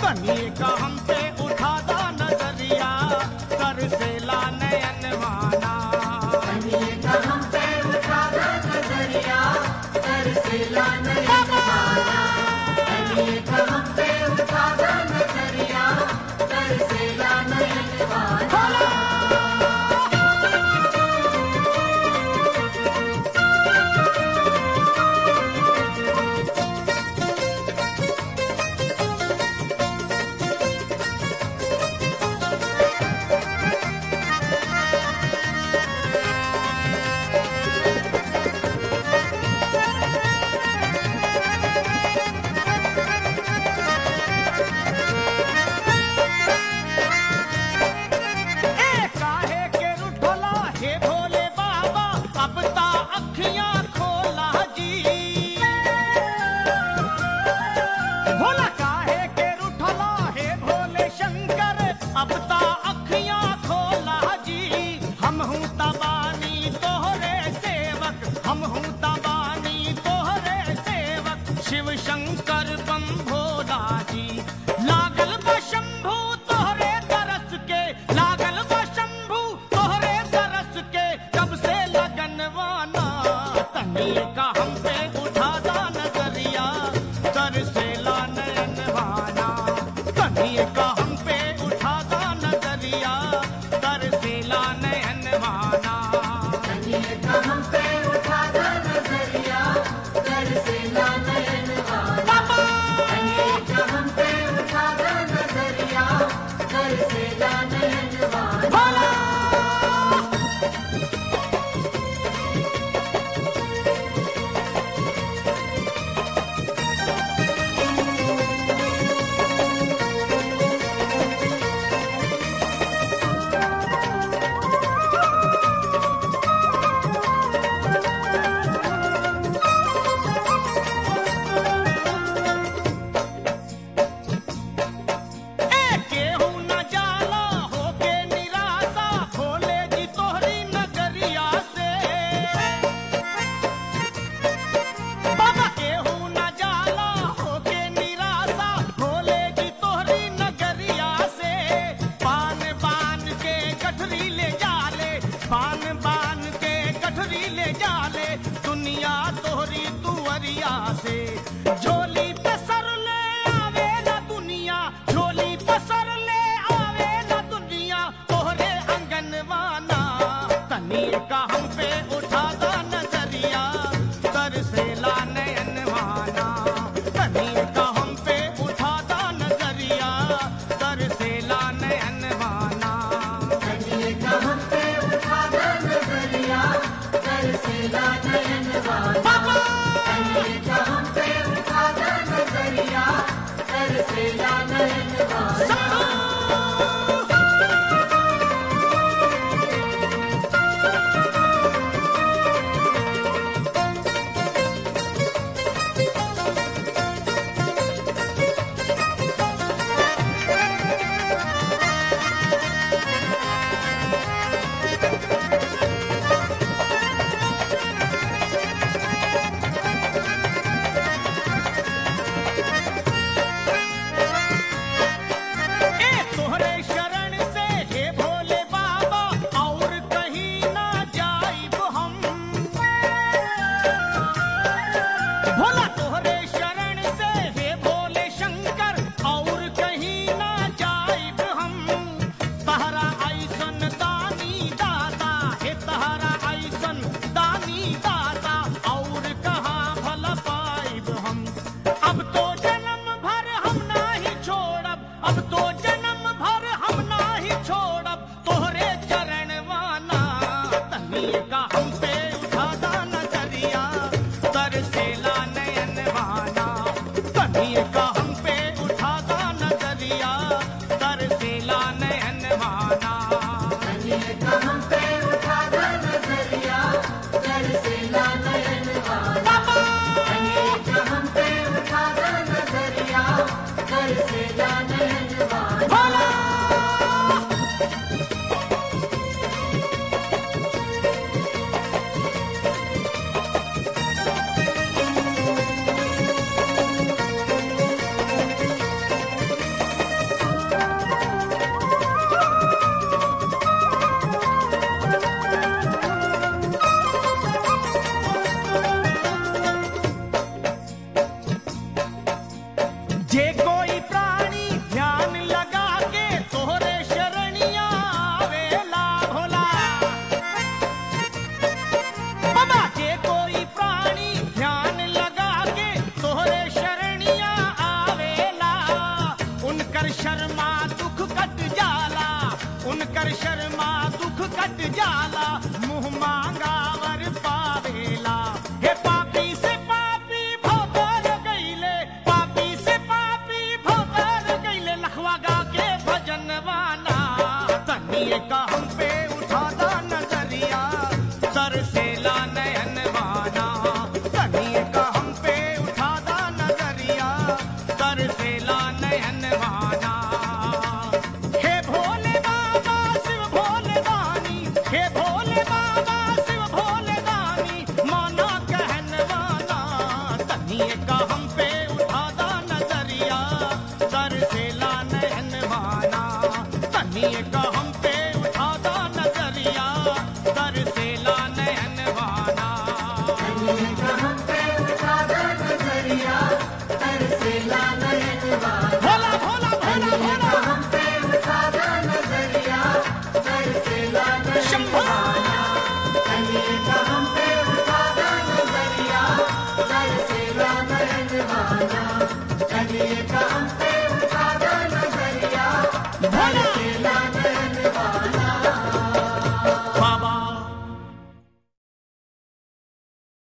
तनिए का हम पे उठादा नजरिया कर से ला नयन माना तनिए का हम पे उठा दो नजरिया कर से ला नयन माना तनिए का हम पे उठा दो नजरिया कर से ला नयन माना ए काहे के रुठला हे भोले बाबा अब ता अखियां खोला जी भोला काहे के रुठला हे भोले शंकर अब ता अखियां खोला जी हम हूँ तबानी तोहरे सेवक हम हूँ तबानी तोहरे सेवक शिव शंकर बम भोला जी लागल बा शंभू तोहरे तरस के लागल बा शंभू तोहरे तरस के कब से लगनवाना तनिए का हम पे उठादा नजरिया कर से ला नयनवाना तनिए का हम पे उठादा नजरिया कर से ला नयनवाना तनिए का हम पे उठा दो नजरिया कर से ला नयन माना तनिए का हम पे उठा दो नजरिया कर से ला नयन माना ए केहू न जाला होके निराशा खोले जी तोहरी नगरिया से बाबा केहू न जाला होके निराशा खोले जी तोहरी नगरिया से पान बान के गठरी ले जाले पान बान के गठरी ले जाले दुनिया तोहरी तुवरिया से झोली पे सर ले आवे ना दुनिया झोली पे सर ले आवे ना दुनिया तोहरे अंगनवाना तनिए का हम पे उठादा नजरिया कर से ला नयनवाना तनिए का हम पे उठादा नजरिया कर से ला नयनवाना तनिए का हम पे उठा दो नजरिया कर से ला नयन माना तनिए का हम पे उठा दो नजरिया कर से ला नयन माना ए तोहरे शरण से हे भोले बाबा और कहीं ना जाइब हम भोला तोहरे शरण से हे भोले शंकर और कहीं ना जाइब हम तहरा ऐसन दानी दाता हे तहरा ऐसन दानी दाता और कहाँ भला पाइब हम अब तो जन्म भर हम नाही छोड़ब अब तो जन्म भर हम नाही छोड़ब तोहरे चरण वाना तनिए का हम पे उठादा नजरिया तर से ला नयन वाना तनिए का हम पे उठादा नजरिया तर से ला नयन वाना तनिए का हम पे उठा दो नजरिया कर से ला नयन माना तनिए का हम पे उठा दो नजरिया कर से ला नयन माना शर्मा दुख कट जाला उनकर शर्मा दुख कट जाला मुंह मांगा वर पावेला हे पापी से पापी भोतर गईले पापी से पापी भोतर गईले लखवा गा के भजन वाना तनिए का